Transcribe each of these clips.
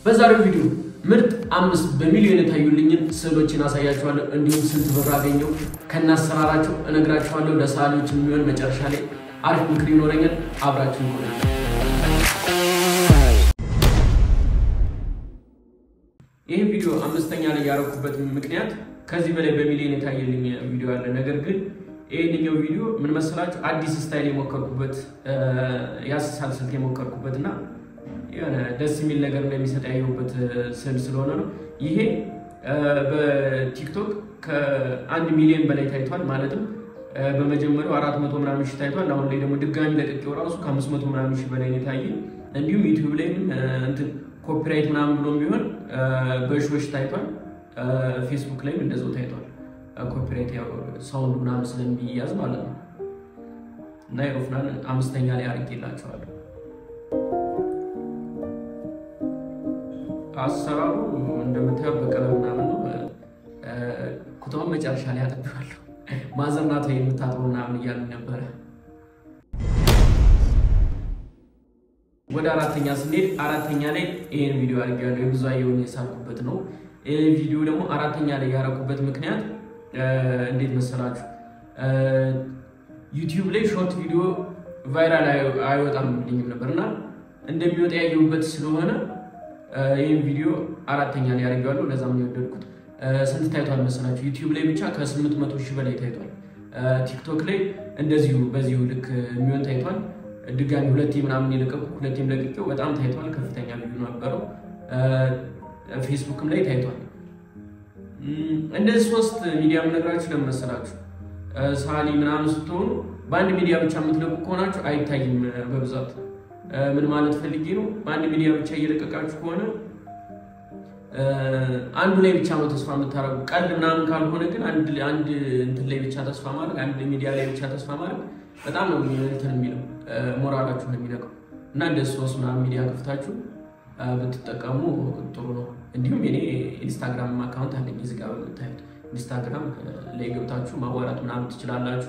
በዛሬው ቪዲዮ ምርጥ አምስት በሚሊዮን የታዩልኝን ስዕሎችን አሳያችኋለሁ። እንዲሁም ስንት ብር አገኘው ከናሰራራቸው እነግራችኋለሁ። ለሰዓሊዎች የሚሆን መጨረሻ ላይ አሪፍ ምክር ይኖረኛል። አብራችሁ ይሆናል። ይህ ቪዲዮ አምስተኛ ላይ ያደረኩበት ምክንያት ከዚህ በላይ በሚሊዮን የታየልኝ ቪዲዮ አለ። ነገር ግን ይህንኛው ቪዲዮ ምን መሰላችሁ አዲስ ስታይል የሞከርኩበት የአሰሳል ስልት የሞከርኩበት እና የሆነ ደስ የሚል ነገር እንደሚሰጥ ያየሁበት ስዕል ስለሆነ ነው። ይሄ በቲክቶክ ከአንድ ሚሊዮን በላይ ታይቷል። ማለትም በመጀመሪያው አራት መቶ ምናምን ሺህ ታይቷል። አሁን ላይ ደግሞ ድጋሚ ለቅቄው ራሱ ከአምስት መቶ ምናምን ሺህ በላይ የታየ እንዲሁም ዩቲዩብ ላይም እንትን ኮፒራይት ምናምን ብሎም ቢሆን በሺዎች ታይቷል። ፌስቡክ ላይም እንደዛው ታይቷል። ኮፒራይት ያው ሳውንድ ምናምን ስለሚያዝ ማለት ነው። እና ኤሮፍናን አምስተኛ ላይ አድርጌላቸዋለሁ። አሰራሩ እንደምታየው በቀለም ምናምን ነው። ኩታውን መጨረሻ ላይ አጠቢዋለሁ። ማዘርናት የምታጥበው ምናምን እያሉ ነበረ። ወደ አራተኛ ስንሄድ አራተኛ ላይ ይህን ቪዲዮ አድርጌያለሁ። የብዙአየሁን የሳልኩበት ነው። ይህ ቪዲዮ ደግሞ አራተኛ ላይ ያደረኩበት ምክንያት እንዴት መሰላችሁ? ዩቲዩብ ላይ ሾርት ቪዲዮ ቫይራል አይወጣም ልኝም ነበር እና እንደሚወጣ ያየሁበት ስለሆነ ይህን ቪዲዮ አራተኛ ላይ አድርጌዋለሁ። ለዛም ነው የወደድኩት። ስንት ታይቷል መሰላችሁ? ዩቲዩብ ላይ ብቻ ከስምንት መቶ ሺህ በላይ ታይቷል። ቲክቶክ ላይ እንደዚሁ በዚሁ ልክ የሚሆን ታይቷል። ድጋሚ ሁለቴ ምናምን የለቀቁ ሁለቴም ለቅቄው በጣም ታይቷል። ከፍተኛ ቪዲዮ ነበረው። ፌስቡክም ላይ ታይቷል። እንደዚህ ሶስት ሚዲያ የምነግራችሁ ለምን መሰላችሁ? ሳሊ ምናምን ስትሆኑ በአንድ ሚዲያ ብቻ የምትለቁ ከሆናችሁ አይታይም በብዛት ምን ማለት ፈልጌ ነው? በአንድ ሚዲያ ብቻ እየለቀቃችሁ ከሆነ አንዱ ላይ ብቻ ነው ተስፋ የምታደርጉ። ቀልድ ምናምን ካልሆነ ግን አንድ አንድ እንትን ላይ ብቻ ተስፋ ማድረግ፣ አንድ ሚዲያ ላይ ብቻ ተስፋ ማድረግ በጣም ነው እንትን የሚለው ሞራላችሁ ነው የሚነቀው እና እንደ ሶስት ምናምን ሚዲያ ከፍታችሁ ብትጠቀሙ ጥሩ ነው። እንዲሁም የኔ ኢንስታግራም አካውንት አለኝ እዚህ ጋር በምታዩት ኢንስታግራም ላይ ገብታችሁ ማዋራት ምናምን ትችላላችሁ።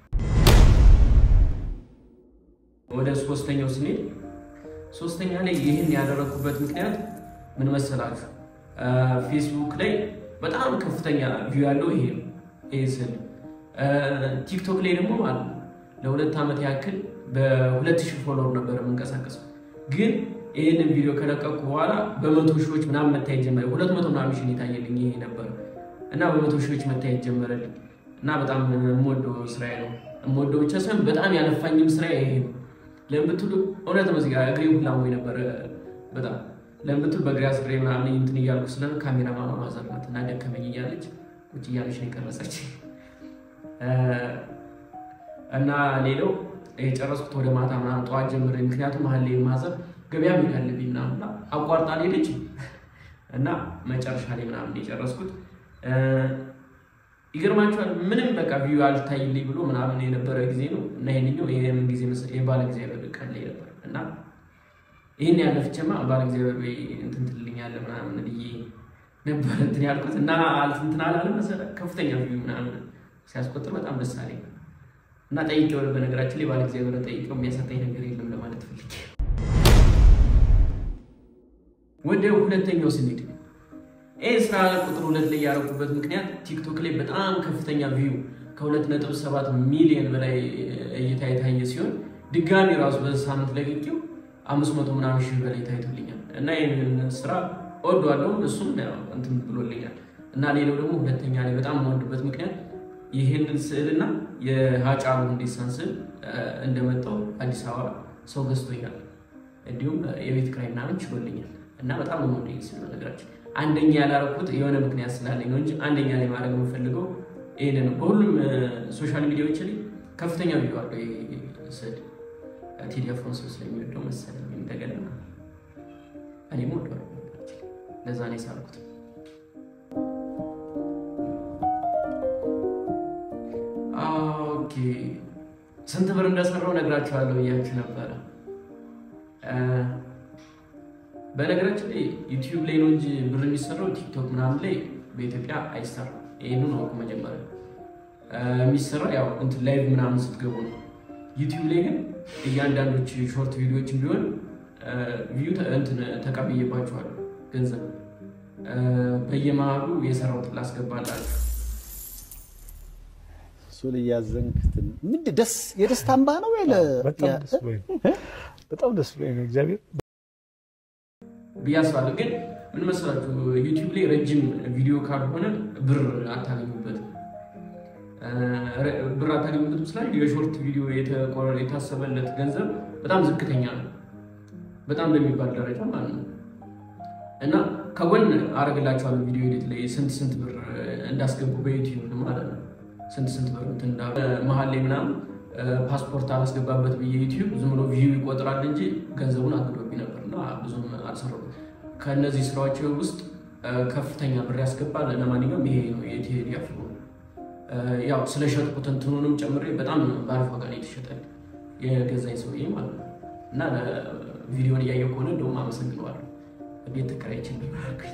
ወደ ሶስተኛው ስንሄድ ሶስተኛ ላይ ይህን ያደረኩበት ምክንያት ምን መሰላችሁ? ፌስቡክ ላይ በጣም ከፍተኛ ቪው ያለው ይሄ ነው። ይሄ ስል ቲክቶክ ላይ ደግሞ ማለት ነው ለሁለት ዓመት ያክል በሁለት ሺህ ፎሎወር ነበር የምንቀሳቀሰው። ግን ይህንን ቪዲዮ ከለቀቁ በኋላ በመቶ ሺዎች ምናምን መታየት ጀመረ። ሁለት መቶ ምናምን ሺህ የታየልኝ ይሄ ነበር እና በመቶ ሺዎች መታየት ጀመረልኝ እና በጣም የምወደው ስራዬ ነው። የምወደው ብቻ ሳይሆን በጣም ያለፋኝም ስራ ይሄ ነው። ለምትሉ እውነት ነው። እዚጋ እግሬ ሁላ ሞኝ ነበረ በጣም ለምትሉ በእግሬ አስሬ ምናምን እንትን እያልኩ ስለ ካሜራ ማማ ማዘርናት እና ደከመኝ እያለች ቁጭ እያለች ነው የቀረጸች እና ሌላው የጨረስኩት ወደ ማታ ምናምን ጠዋት ጀምሬ ምክንያቱም መሀል ላይ ማዘር ገበያ መሄድ አለብኝ ምናምን አቋርጣ ሄደች እና መጨረሻ ላይ ምናምን የጨረስኩት ይገርማችኋል። ምንም በቃ ቪዩ አልታይልኝ ብሎ ምናምን የነበረ ጊዜ ነው እና ይህንኛው የምን ጊዜ መሰለኝ የባለ እግዚአብሔር ቀን ላይ ነበር እና ይህን ያለፍቼማ ባለ እግዚአብሔር እንትን ትልኛለህ ምናምን ብዬ ነበር እንትን ያልኩት እና እንትን አላለ መሰለህ ከፍተኛ ቪዩ ምናምን ሲያስቆጥር በጣም ደስ አለኝ እና ጠይቄው በነገራችን ላይ ባለ እግዚአብሔር ጠይቄው የሚያሳጣኝ ነገር የለም ለማለት ፈልጌ ወደ ሁለተኛው ስንሄድ ይህ ስራ ቁጥር ሁለት ላይ ያደረኩበት ምክንያት ቲክቶክ ላይ በጣም ከፍተኛ ቪው ከሁለት ነጥብ ሰባት ሚሊዮን በላይ እይታ የታየ ሲሆን ድጋሚ ራሱ በዚህ ሳምንት ለቅቄው አምስት መቶ ምናምን ሺህ በላይ ታይቶልኛል እና ይህንን ስራ እወደዋለሁ። እሱም እንትን ብሎልኛል እና ሌላው ደግሞ ሁለተኛ ላይ በጣም የምወድበት ምክንያት ይህንን ስዕልና የሀጫሉ ሁንዴሳን ስዕል እንደመጣው አዲስ አበባ ሰው ገዝቶኛል፣ እንዲሁም የቤት ኪራይ ምናምን ችሎልኛል እና በጣም ነው ወደ ስል ነገራችን አንደኛ ያላረኩት የሆነ ምክንያት ስላለኝ ነው እንጂ አንደኛ ላይ ማድረግ የምፈልገው ይሄን ነው። በሁሉም ሶሻል ሚዲያዎች ላይ ከፍተኛ ቪዲዮ አለው ይሄ ስዕል። ቴዲ አፍሮ ሰው ስለሚወደው መሰለኝ እንደገና እኔም ወደዋለሁ። ለዛ ነው የሳልኩት። ኦኬ ስንት ብር እንደሰራው ነግራችኋለሁ ብያችሁ ነበረ። በነገራችን ላይ ዩቲዩብ ላይ ነው እንጂ ብር የሚሰራው ቲክቶክ ምናምን ላይ በኢትዮጵያ አይሰራም። ይህንን አውቁ። መጀመሪያ የሚሰራው ያው እንትን ላይቭ ምናምን ስትገቡ ነው። ዩቲዩብ ላይ ግን እያንዳንዶች ሾርት ቪዲዮዎችን ቢሆን ቪዩ እንትን ተቀብዬባቸዋለሁ፣ ገንዘብ በየመሃሉ የሰራሁትን ላስገባላችሁ። እሱ ልያዘንክ ምንድን ደስ የደስታ እንባ ነው ወይ? በጣም ደስ ብሎኝ ነው እግዚአብሔር ብዬ አስባለሁ። ግን ምን መሰላችሁ ዩቲዩብ ላይ ረጅም ቪዲዮ ካልሆነ ብር አታገኙበትም። ብር አታገኙበትም ስላል የሾርት ቪዲዮ የታሰበለት ገንዘብ በጣም ዝቅተኛ ነው፣ በጣም በሚባል ደረጃ ማለት ነው። እና ከጎን አረግላችኋለሁ ቪዲዮ ኤዲት ላይ ስንት ስንት ብር እንዳስገቡ በዩቲዩብ ማለት ነው። ስንት ስንት ብር እንትን እንዳሉ መሀል ላይ ምናምን ፓስፖርት አላስገባበት ብዬ ዩቲዩብ ዝም ብሎ ቪው ይቆጥራል እንጂ ገንዘቡን አግዶብኝ ነበር እና ብዙም አልሰራሁም። ከእነዚህ ስራዎች ውስጥ ከፍተኛ ብር ያስገባል። ለማንኛውም ይሄ ነው የቴዲ አፍሮ ያው ስለሸጥኩት እንትኑንም ጨምሬ በጣም በአሪፍ ዋጋ ነው የተሸጠል የገዛኝ ሰውዬ ማለት ነው። እና ቪዲዮን እያየሁ ከሆነ እንደውም አመሰግነዋለሁ። ቤት ተከራይቼ እንደማያገኝ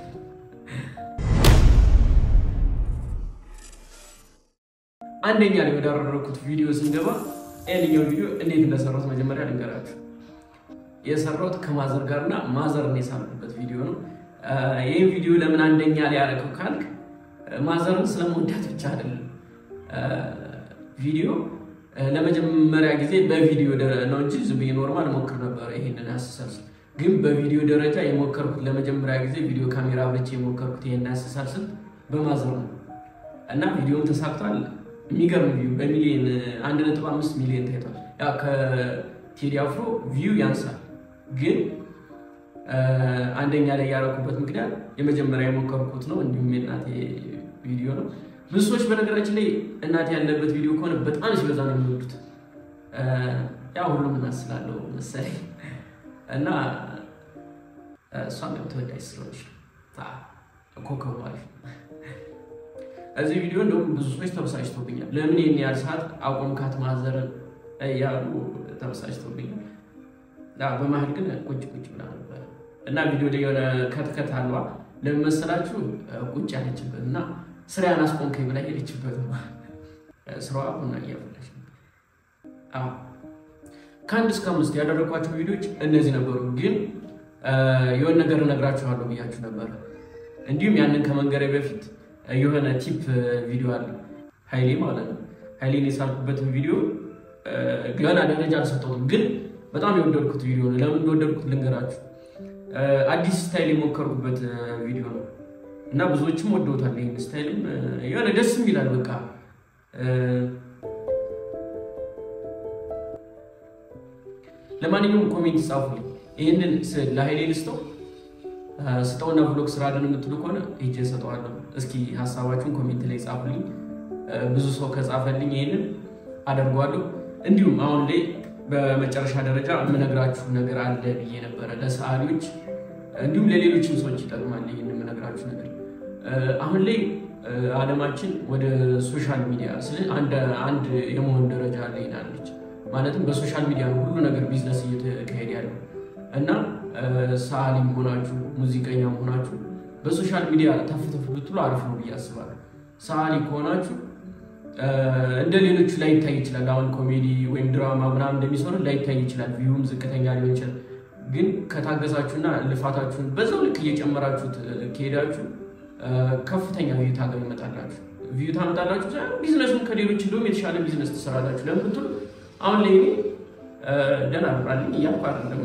አንደኛ ላይ ወዳደረኩት ቪዲዮ ስንገባ ይህንኛው ቪዲዮ እንዴት እንደሰራሁት መጀመሪያ ልንገራችሁ። የሰራሁት ከማዘር ጋር እና ማዘርን የሳልኩበት ቪዲዮ ነው። ይህ ቪዲዮ ለምን አንደኛ ላይ ያደረገው ካልክ ማዘርን ስለመወዳት ብቻ አይደለም። ቪዲዮ ለመጀመሪያ ጊዜ በቪዲዮ ነው እንጂ ዝም ብዬ ኖርማል ሞክር ነበር ይሄንን አስተሳሰብ። ግን በቪዲዮ ደረጃ የሞከርኩት ለመጀመሪያ ጊዜ ቪዲዮ ካሜራ አብርቼ የሞከርኩት ይሄን አስተሳሰብ በማዘር ነው እና ቪዲዮም ተሳክቷል። የሚገርም ቪው በሚሊዮን አንድ ነጥብ አምስት ሚሊዮን ታይቷል። ያ ከቴዲ አፍሮ ቪው ያንሳል፣ ግን አንደኛ ላይ ያደረኩበት ምክንያት የመጀመሪያ የሞከርኩት ነው። እንዲሁም የእናቴ ቪዲዮ ነው። ብዙ ሰዎች በነገራችን ላይ እናቴ ያለበት ቪዲዮ ከሆነ በጣም ሲበዛ ነው የሚወዱት። ያ ሁሉም እናስላለው መሰለኝ እና እሷም ተወዳጅ ስለሆነች ኮከቡ አሪፍ እዚህ ቪዲዮ እንደውም ብዙ ሰዎች ተበሳጭተውብኛል። ለምን ይህን ያህል ሰዓት አቆምካት ማዘርን እያሉ ተበሳጭተውብኛል። በመሀል ግን ቁጭ ቁጭ ብላ ነበር እና ቪዲዮ ላይ የሆነ ከትከት አልባ ለምን መሰላችሁ ቁጭ ያለችበት እና ስራዬን አስቆምከኝ ብላ ሄደችበት። ስራዋ ቡና እያፈላች ነበር። ከአንድ እስከ አምስት ያደረጓቸው ቪዲዮዎች እነዚህ ነበሩ። ግን የሆነ ነገር እነግራችኋለሁ ብያችሁ ነበር። እንዲሁም ያንን ከመንገሬ በፊት የሆነ ቲፕ ቪዲዮ አለ ሀይሌ ማለት ነው። ሀይሌን የሳልኩበትን ቪዲዮ ገና ደረጃ አልሰጠሁትም፣ ግን በጣም የወደድኩት ቪዲዮ ነው። ለምን እንደወደድኩት ልንገራችሁ። አዲስ ስታይል የሞከርኩበት ቪዲዮ ነው እና ብዙዎችም ወደውታል። ይህን ስታይልም የሆነ ደስም ይላል። በቃ ለማንኛውም ኮሜንት ጻፉልኝ። ይህንን ለሀይሌ ልስጠው ስጠውና ብሎግ ስራልን የምትሉ ከሆነ ሄጄ እሰጠዋለሁ። እስኪ ሀሳባችሁን ኮሜንት ላይ ጻፉልኝ። ብዙ ሰው ከጻፈልኝ ይህንን አደርገዋለሁ። እንዲሁም አሁን ላይ በመጨረሻ ደረጃ የምነግራችሁ ነገር አለ ብዬ ነበረ ለሰዓሊዎች፣ እንዲሁም ለሌሎችም ሰዎች ይጠቅማል ይህን የምነግራችሁ ነገር። አሁን ላይ ዓለማችን ወደ ሶሻል ሚዲያ ስለ አንድ የመሆን ደረጃ ላይ ናለች። ማለትም በሶሻል ሚዲያ ነው ሁሉ ነገር ቢዝነስ እየተካሄደ ያለው እና ሰዓሊም ሆናችሁ ሙዚቀኛም ሆናችሁ በሶሻል ሚዲያ ተፍተፍ ብትሉ አሪፍ ነው ብዬ አስባለሁ። ሰዓሊ ከሆናችሁ እንደ ሌሎቹ ላይታይ ይችላል። አሁን ኮሜዲ ወይም ድራማ ምናምን እንደሚሰሩ ላይታይ ይችላል። ቪዩም ዝቅተኛ ሊሆን ይችላል። ግን ከታገሳችሁና ልፋታችሁን በዛው ልክ እየጨመራችሁት ከሄዳችሁ ከፍተኛ ቪዩ ታገኙመጣላችሁ ቪዩ ታመጣላችሁ። ቢዝነሱን ከሌሎች እንደውም የተሻለ ቢዝነስ ትሰራላችሁ። ለምን ብትሉ አሁን ላይ ደህና ብራልኝ እያልኩ አይደለም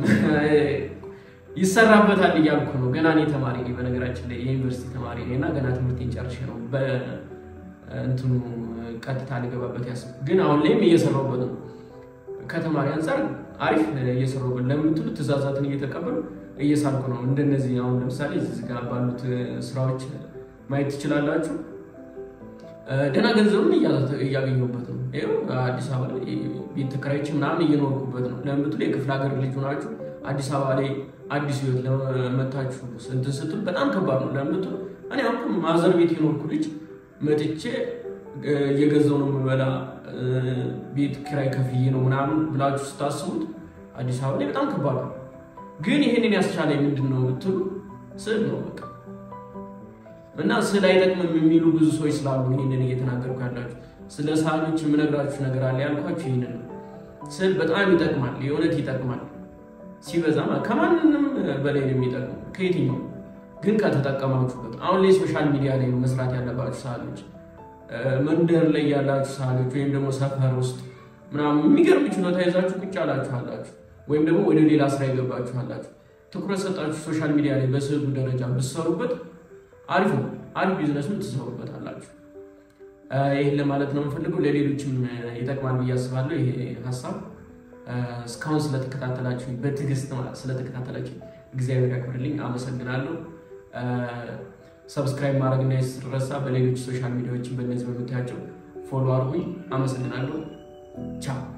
ይሰራበታል እያልኩ ነው። ገና እኔ ተማሪ ነኝ፣ በነገራችን ላይ የዩኒቨርሲቲ ተማሪ ነኝ እና ገና ትምህርቴን ጨርሼ ነው በእንትኑ ቀጥታ ልገባበት ያስብ። ግን አሁን ላይም እየሰራሁበት ነው። ከተማሪ አንጻር አሪፍ እየሰራሁበት ለምትሉ ትእዛዛትን እየተቀበሉ እየሳልኩ ነው። እንደነዚህ አሁን ለምሳሌ እዚህ ጋር ባሉት ስራዎች ማየት ትችላላችሁ። ደህና ገንዘብም እያገኘሁበት ነው። ይኸው አዲስ አበባ ላይ ቤት ተከራይቼ ምናምን እየኖርኩበት ነው። ለምትሉ የክፍለ ሀገር ልጅ ሆናችሁ አዲስ አበባ ላይ አዲስ ህይወት ለመታችሁ እንትን ስትሉ በጣም ከባድ ነው። ለምትሉ እኔ አሁን ማዘር ቤት የኖርኩ ልጅ መጥቼ እየገዛው ነው የምበላ ቤት ኪራይ ከፍዬ ነው ምናምን ብላችሁ ስታስቡት አዲስ አበባ ላይ በጣም ከባድ ነው። ግን ይህንን ያስቻለ ምንድን ነው ብትሉ ስዕል ነው በቃ እና ስዕል አይጠቅምም የሚሉ ብዙ ሰዎች ስላሉ ይህንን እየተናገርኩ ያላችሁ ስለ ሰዓሊዎች የምነግራችሁ ነገር አለ ያልኳችሁ ይህንን ነው። ስዕል በጣም ይጠቅማል፣ የእውነት ይጠቅማል። ሲበዛ ከማንም በላይ ነው የሚጠቅመው ከየትኛው ግን ከተጠቀማችሁበት አሁን ላይ ሶሻል ሚዲያ ላይ ነው መስራት ያለባችሁ ሰዓቶች መንደር ላይ ያላችሁ ሰዓቶች ወይም ደግሞ ሰፈር ውስጥ ምናምን የሚገርም ችሎታ ይዛችሁ ቁጭ ያላችሁ አላችሁ፣ ወይም ደግሞ ወደ ሌላ ስራ የገባችሁ አላችሁ። ትኩረት ሰጣችሁ ሶሻል ሚዲያ ላይ በስዕሉ ደረጃ ብትሰሩበት አሪፍ ነው። አሪፍ ቢዝነስም ትሰሩበት አላችሁ። ይህን ለማለት ነው የምፈልገው። ለሌሎችም ይጠቅማል ብዬ አስባለሁ ይሄ ሀሳብ። እስካሁን ስለተከታተላችሁ በትዕግስት ስለተከታተላችሁ እግዚአብሔር ያክብርልኝ። አመሰግናለሁ። ሰብስክራይብ ማድረግ እንዳይረሳ። በሌሎች ሶሻል ሚዲያዎችን በእነዚህ በምታያቸው ፎሎ አድርጉኝ። አመሰግናለሁ። ቻው